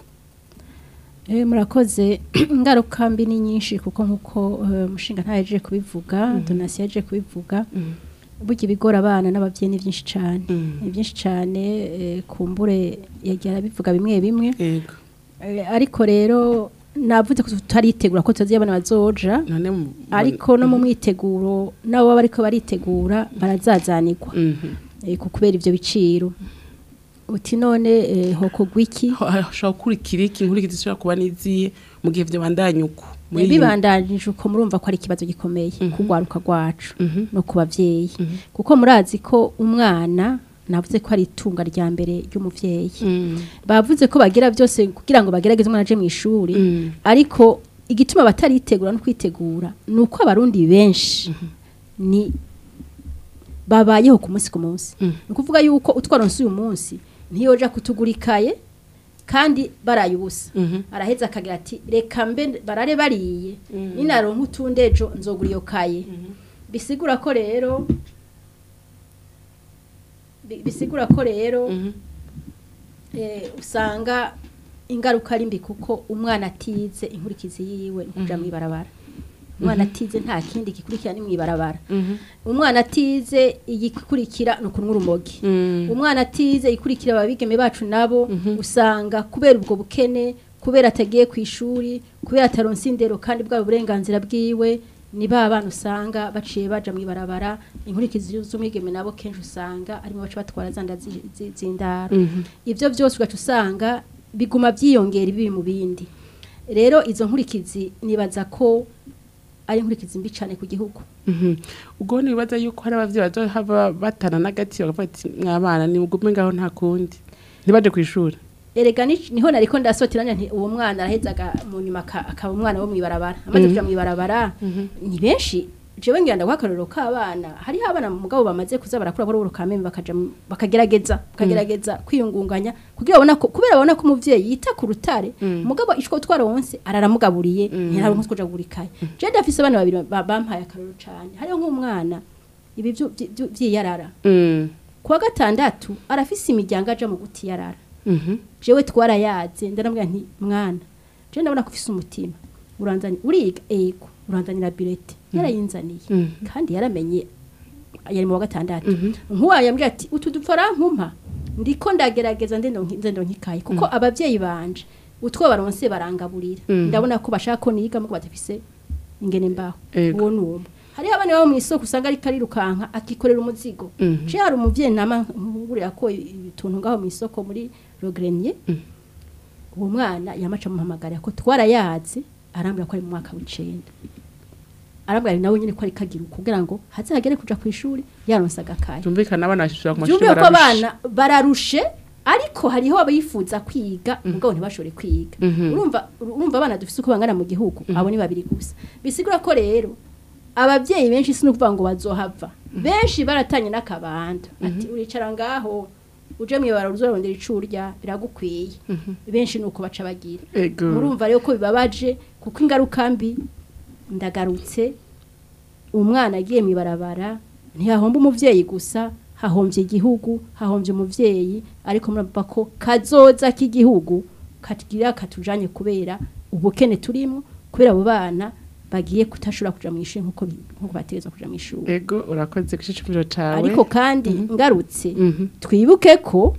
Eh, murakoze ingaruka mbi ni nyinshi kuko nkuko eh, mushinga ntaje kubivuga Mhm. donasi yaje kubivuga burya ibigora abana n'abavyeyi ni byinshi cyane Mhm. ni byinshi cyane eh, kumbure yagira bivuga bimwe bimwe yego Eh, ariko rero navuze ko tutaritegura ko tuzi abana bazoja ariko no mu mwiteguro nabo baba bariko baritegura barazazanirwa eh, ku kubera ivyo biciro uti none eh, hokogwa iki hashobora gukurikira iki inkurikizi zishobora kuba n'izihe mu gihe vyobandanya uko muri iyi- bibandanije uko murumva ko ari ikibazo gikomeye kugwaruka rwacu no ku bavyeyi kuko murazi ko umwana navuze ko ari itunga rya mbere ry'umuvyeyi bavuze ko bagira byose kugira ngo bagerageze umwana aje mu ishuri ariko igituma bataritegura no kwitegura ni uko abarundi benshi ni babayeho ku munsi ku munsi ni ukuvuga yuko utwaronse uyu munsi ntiyoja kutugura ikaye kandi baraye ubusa araheza akagira ati reka mbe barare bariye ninaronka utundi ejo nzogura iyo kaye bisigura ko rero bi- bisigura ko rero eh, usanga ingaruka ari mbi kuko umwana atize inkurikizi yiwe ni kuja Mhm. mw'ibarabara umwana Mhm. atize nta kindi gikurikira ni mw'ibarabara umwana atize igikurikira ni ukunywa urumogi umwana atize ikurikira ababigeme bacu nabo usanga kubera ubwo bukene kubera atagiye ku ishuri kubera ataronse indero kandi bwa burenganzira bwiwe ni ba bana usanga baciye baja mw'ibarabara inkurikizi z'umwigeme nabo kenshi usanga arimo baca batwara zanda zi- zi- z'indaro Mhm. ibyo byose ugaca usanga biguma byiyongera ibibi mu bindi rero izo nkurikizi nibaza ko ari inkurikizi mbi cyane ku gihugu Mhm. ubwo nibaza yuko hari abavyeyi bazohava batana n'agati bakavuga ati mwabana ni mugume ngaho nta kundi ntibaje ku ishuri erega ni- niho nariko ndasoteranya nti uwo mwana arahezaga mu nyuma aka- akaba umwana wo mw'ibarabara amaze Mhm. kuja mw'ibarabara ni benshi jewe ngira ndaguha akarorero k'abana hariho abana mugabo bamaze kuza barakura boro kameme bakaja mu- bakagerageza bakagerageza kwiyungunganya kugira babona ko kubera babona ko umuvyeyi yita ku rutare mugabo ishwo twaronse araramugaburiye ntiraronka kuja gurikaye je ndafise abana babiri ba- bampaye akarorero cane hariho nk'umwana ibi vyu- vyu- vyu- vyiyarara kuwa gatandatu arafise imiryango aja mu gutiyarara jewe twarayaze ndaramubwira nti mwana je ndabona ko ufise umutima uranzani uriga ego uranzanira bilete yarayinzaniye kandi yaramenye yari mu wa gatandatu nkuwa yambwiye ati utu dupfora nkumpa ndiko ndagerageza ndendo nki- ndendo nkikaye kuko abavyeyi banje utwo baronse barangaburira Mhm. ndabona ko bashaka ko niga muko badafise ingene mbaho Ego. uwo numwe hariho abana bo mw'isoko usanga ariko arirukanka akikorera umuzigo Mhm. je hari umuvyeyi nama nkugurira ko ibituntu ngaho mw'isoko muri Rogrenier uwo mwana yamaca muhamagara ko twarayazi arambwira ko ari mu mwaka w'icenda arambwira nawe nyine ko ari kagira kugira ngo hazagere kuja ku ishuri yaronse agakaye byumvikana abana bashishura ku mashuri byumviye ko bararusha. abana bararushe ariko hariho abifuza kwiga mugabo ntibashobore kwiga Mhm. urumva urumva abana dufise uko bangana mu gihugu abo ni babiri gusa bisigura ko rero abavyeyi benshi si nukuvuga ngo bazohava benshi baratanye n'akabando ati uricara ngaho uje mwibara uzorondera ico urya biragukwiye benshi nuko baca bagira Ego. murumva rero ko bibabaje kuko ingaruka mbi ndagarutse umwana agiye mw'ibarabara ntihahomba umuvyeyi gusa hahombye igihugu hahombye umuvyeyi ariko murumva ko kazoza k'igihugu kagira katujanye kubera ubukene turimo kubera abo bana bagiye kutashobora kuja mw'ishuri nkuko bi- nkuko bategerezwa kuja mw'ishuri ego urakoze ku ciciro cawe ariko kandi ngarutse twibuke ko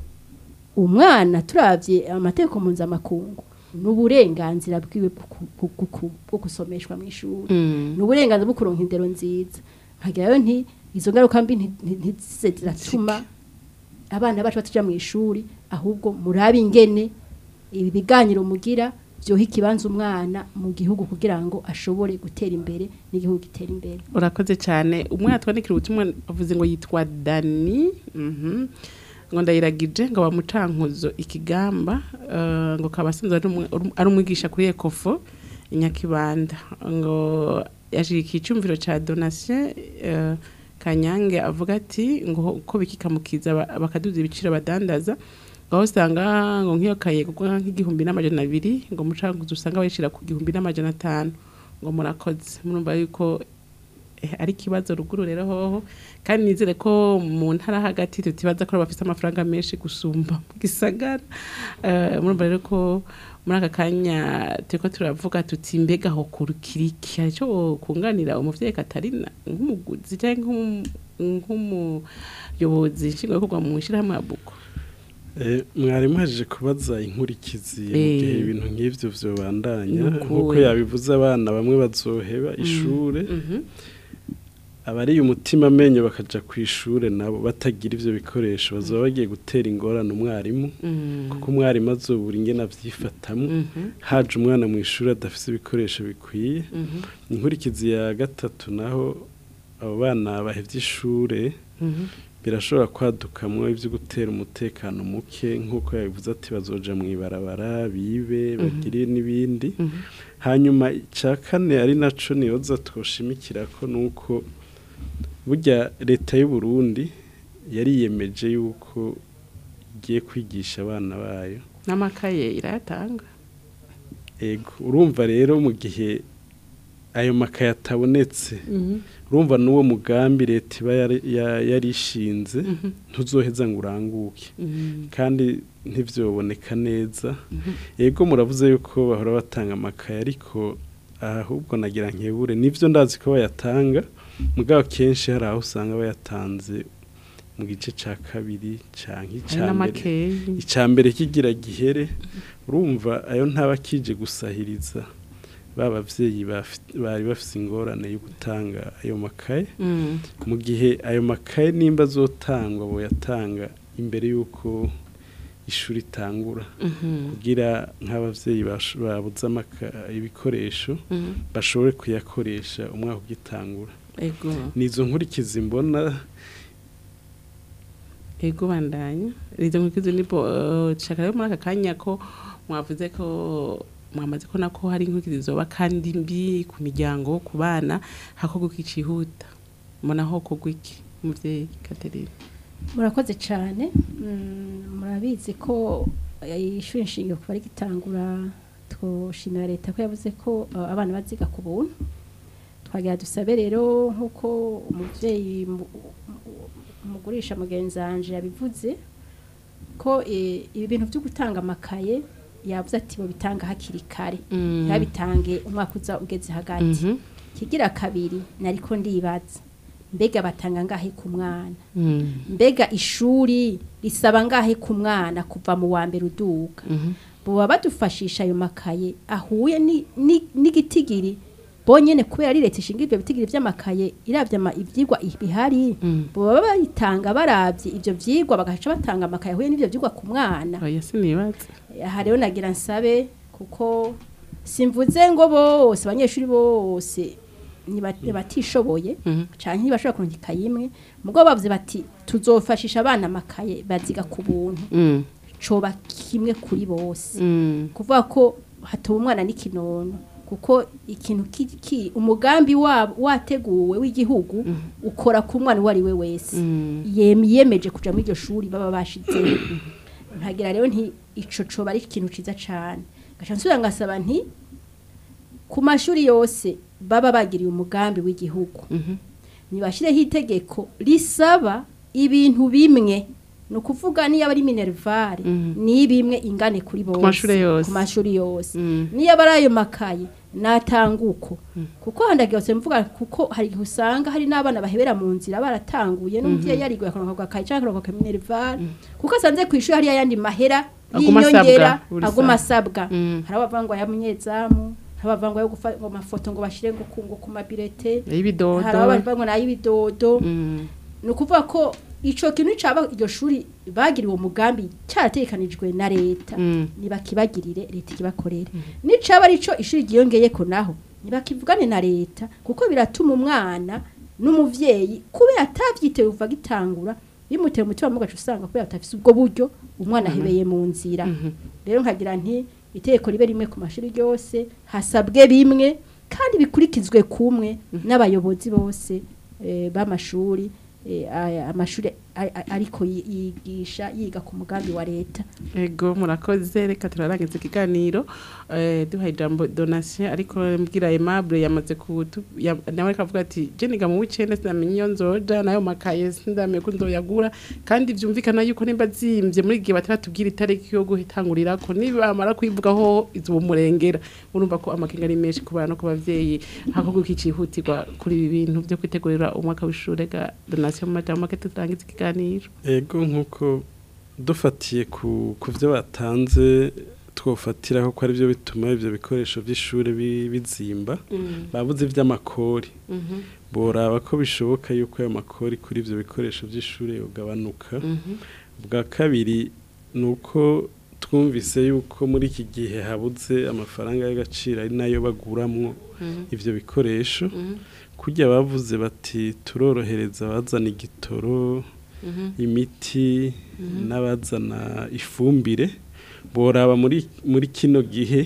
umwana turavye amategeko mpuzamakungu n'uburenganzira bwiwe bwo ku- bwo- bwo ku- bwo gusomeshwa mu ishuri Mm. n'uburenganzira bwo kuronka indero nziza nkagirayo nti izo ngaruka mbi nti- nti- ntizize ziratuma abana bacu batuja mu ishuri ahubwo murabe ingene ibi biganiro mugira vyoha ikibanza umwana mu gihugu kugira ngo ashobore gutera imbere n'igihugu gitera imbere urakoze cyane umwana twandikira ubutumwa avuze ngo yitwa dani mhm. ngo ndayiragije ngo bamucankuzo ikigamba eh, ngo kaba asanzwe ari umu- ari umwigisha kuri ekofo inyakibanda ngo yashirikiye icyumviro cya donation eh, kanyange avuga ati ngo ko bikikamukiza ba- bakaduza ibiciro badandaza ngo aho usanga ngo nk'iyo kaye kugwa nk'igihumbi n'amajana abiri ngo mucankuzo usanga bayishira ku gihumbi n'amajana atanu ngo murakoze murumva yuko eh, ari ikibazo ruguru rero hoho kandi nizere ko mu ntara hagati tutibaza ko bafite amafaranga menshi gusumba mu gisagara Eh, murumva rero ko muri aka kanya turiko turavuga tuti mbega ho kurukiriki hari ico kunganira umuvyeyi Katarina nk'umuguzi cyangwa nk'umu- nk'umuyobozi nshingwabikorwa mu ishyirahamwe ya buko Eh, mwarimu haje kubaza inkurikizi mu Eh. gihe ibintu nk'ivyo vyobandanya Nukuwe. nk'uko yabivuze abana bamwe bazoheba ishure abariye umutima amenyo bakaja ku ishure nabo batagira ivyo bikoresho bazoba bagiye gutera ingorane umwarimu Mm. kuko umwarimu azobura ingene avyifatamwo Mhm. haje umwana mu ishuri adafise ibikoresho bikwiye Mhm. inkurikizi ya gatatu naho abo bana bahevye ishure Mhm. birashobora kwadukamwo ivyo gutera umutekano muke nk'uko yabivuze ati bazoja mw'ibarabara bibe Mhm. bagire n'ibindi Mhm. hanyuma icya kane ari naco niyoza twoshimikirako nuko burya leta y'u Burundi yariyemeje yuko igiye kwigisha abana bayo n'amakaye irayatanga ego urumva rero mu gihe ayo makaye atabonetse urumva n'uwo mugambi leta iba yari- ya- yarishinze ntuzoheza ngo uranguke kandi ntibyoboneka neza yego muravuze yuko bahora batanga amakaye ariko ahubwo nagira nkebure nibyo ndazi ko bayatanga mugabo kenshi hari aho usanga bayatanze mu gice cya kabiri cyangwa icya mbere n'amakeyi. icya mbere kigira gihere urumva ayo ntaba kije gusahiriza ba bavyeyi bafi- bari bafite ingorane yo gutanga ayo makaye Mm. mu gihe ayo makaye nimba azotangwa boyatanga imbere y'uko ishuri itangura Mhm. kugira nk'abavyeyi bash- babuze amaka- ibikoresho Mhm. bashobore kuyakoresha umwaka ugitangura Ego. nizo nkurikizi mbona Ego bandanya. Rizo nkikizo nipo uh, shaka rero muri aka kanya ko mwavuze ko mwamaze ko nako hari inkurikizi zoba kandi mbi ku miryango ku bana hakorwa iki cihuta. Mbona ho kogwa iki umuvyeyi Catherine. murakoze cyane Mm, murabizi ko eh, ishuri nshingiro kuva rigitangura twoshimira leta ko yavuze ko eh, abana baziga ku buntu twagira dusabe rero nk'uko umubyeyi mu- umugurisha mugenzi wanje yabivuze ko eh, ibi bintu byo gutanga amakaye yavuze ati bo bitanga hakiri kare Mm. ntibabitange umwaka uza ugeze hagati Mhm. kigira kabiri nariko ndibaza mbega batanga ngahe ku mwana Mm. mbega ishuri risaba ngahe ku mwana kuva mu wa mbere uduga boba badufashisha ayo makaye ahuye ni- ni- n'igitigiri bonyene kubera ari leta ishinga ibyo bitigiri by'amakaye iravye ama- ivyigwa bihari boba bayitanga baravye ivyo vyigwa bagaca batanga amakaye ahuye n'ivyo vyigwa ku mwana Oya sinibaza. aha rero nagira nsabe kuko simvuze ngo bose abanyeshuri bose niba- batishoboye canke ntibashobora kuronka ikaye imwe mugabo bavuze bati tuzofashisha abana amakaye baziga ku buntu Mm. coba kimwe kuri bose Mm. kuvuga ko hatoba umwana n'ikinono kuko ikintu ki- ki- umugambi wabo wateguwe w'igihugu ukora ku mwana uwo ari we wese Yem- yemeje kuja muri iryo shuri baba bashizeho ntagira rero nti ico coba ari ikintu ciza cane gaca nsubira ngasaba nti ku mashuri yose baba bagiriye umugambi w'igihugu nibashireho itegeko risaba ibintu bimwe ni ukuvuga niyo aba ari minerivare ni bimwe ingane kuri bose mashure yose. ku mashuri yose niyo aba ari ayo makaye natanga uko kuko handagiye hose mvuga kuko hari igihe usanga hari n'abana bahebera mu nzira baratanguye n'umuvyeyi yariguye akaronka agakaye canke akaronka minerivare kuko asanze ku ishuri hari ayandi mahera Aguma y'inyongera asabwa buri aguma saha. asabwa hari abavuga ngo aya munyezamu hari abavuga ngo ayo gufa- ngo amafoto ngo bashire ngo ku- ngo ku mabirete Ay'ibidodo. hari abavuga ngo n'ay'ibidodo ni ukuvuga ko ico kintu caba iryo shuri bagiriwe umugambi cyaratekanijwe na leta nibakibagirire leta ikibakorere nicaba arico ishuri ryiyongeyeko naho nibakivugane na leta kuko biratuma umwana n'umuvyeyi kubera atavyitewe uva gitangura bimutera umutima mugaca usanga kubera atafise ubwo buryo umwana Mhm. ahebeye mu nzira rero nkagira nti itegeko ribe rimwe ku mashuri yose hasabwe bimwe kandi bikurikizwe kumwe n'abayobozi bose eh, b'amashuri eh, aya- amashuri a- a- ariko yi- yigisha yiga ku mugambi wa leta Ego murakoze reka turarangiza ikiganiro eh duha ijambo donation ariko mbwira Aimable yamaze kutu ya- nawe akavuga ati je niga mu wicende sinamenye iyo nzoja nayo makaye sindamenye ko ndoyagura kandi vyumvikana yuko nimba zimvye muri gihe bataratubwira itariki yo guhitangurira ko nibamara kwivugaho izo murengera urumva ko amakenga ari menshi ku bana no ku bavyeyi hakorwa iki cihutirwa kuri ibi bintu byo kwitegurira umwaka w'ishure ga donation mu majambo make tutangiza ikiganiro ego nk'uko dufatiye ku ku byo batanze twofatiraho ko ari byo bituma ibyo bikoresho by'ishuri bi- bizimba Mm. babuze iby'amakori Mhm. boraba ko bishoboka yuko ayo makori kuri ibyo bikoresho by'ishuri yogabanuka Mhm. bwa kabiri ni uko twumvise yuko muri iki gihe habuze amafaranga y'agaciro ari nayo baguramwo Mhm. ibyo bikoresho Mhm. kujya bavuze bati turorohereza abazana igitoro Mhm. imiti Mhm. n'abazana ifumbire boraba muri muri kino gihe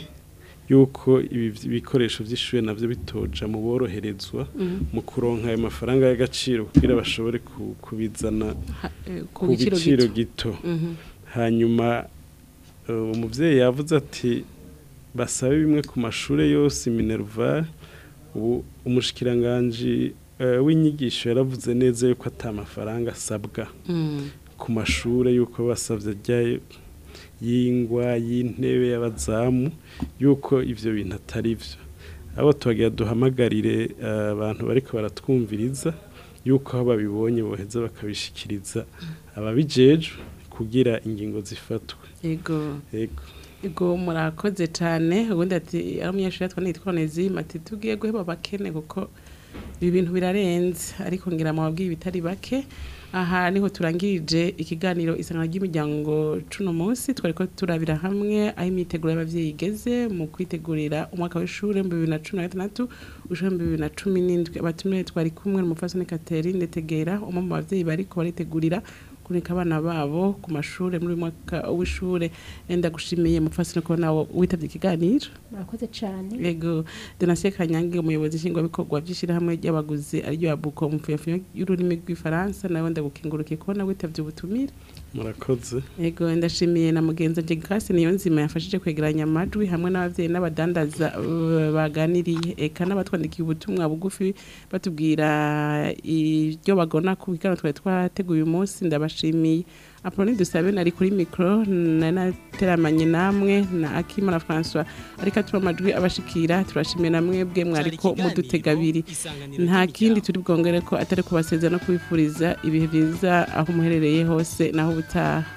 yuko ibi bikoresho by'ishuri nabyo bitoja mu boroherezwa Mhm. mu kuronka ayo mafaranga y'agaciro kugira bashobore ku- kubizana Ha- eh, ku biciro gito Mhm. hanyuma eh, umuvyeyi yavuze ati basabe bimwe ku mashure yose minerval ubu umushikiranganji eh, w'inyigisho yaravuze neza yuko ata mafaranga asabwa Mm. ku mashure yuko basavye rya y'ingwa y'intebe y'abazamu yuko ivyo bintu atari vyo abo tubagira duhamagarire eh, abantu bariko baratwumviriza yuko aho babibonye boheza bakabishikiriza ababijejwe kugira ingingo zifatwe Yego. yego Ego murakoze cyane ubundi ati ari umunyeshuri yatwa nitwa Onezime ati tugiye guheba abakene kuko ibi bintu birarenze ariko ngira mu babwiye bitari bake aha niho turangirije ikiganiro isangano ry'imiryango cuno munsi twari ko turabira hamwe aho imyiteguro y'abavyeyi igeze mu kwitegurira umwaka w'ishure mu bibiri na cumi na gatandatu ushure mu bibiri na cumi n'indwi abatumiwe twari kumwe n'umupfasoni Catherine Tegera umwe mu bavyeyi bariko baritegurira kureka abana babo ku mashure muri uyu mwaka w'ishure enda gushimiye mupfasoni ko nawe witavye ikiganiro murakoze cyane Ego Donatien Kanyange umuyobozi nshingwabikorwa by'ishyirahamwe ry'abaguzi ariryo yabuko mu mfuyafuyo y'ururimi rw'ifaransa nawe ndagukengurukiye ko nawe witavye ubutumire murakoze Ego ndashimiye na mugenzi wanje Grace niyo nzima yafashije kwegeranya amajwi hamwe n'abavyeyi n'abadandaza uh, baganiriye eka n'abatwandikiye ubutumwa bugufi batubwira ibyo bagona ku biganiro twari twateguye uyu munsi ndabashimiye Apolline Dusabe nari kuri micro na nateramanye namwe na Akimana François ariko atuma amajwi abashikira turashimiye namwe bwe mwariko mudutega abiri nta kindi turi bwongere ko atari kubasezera no kubifuriza ibihe byiza aho muherereye hose naho ubutaha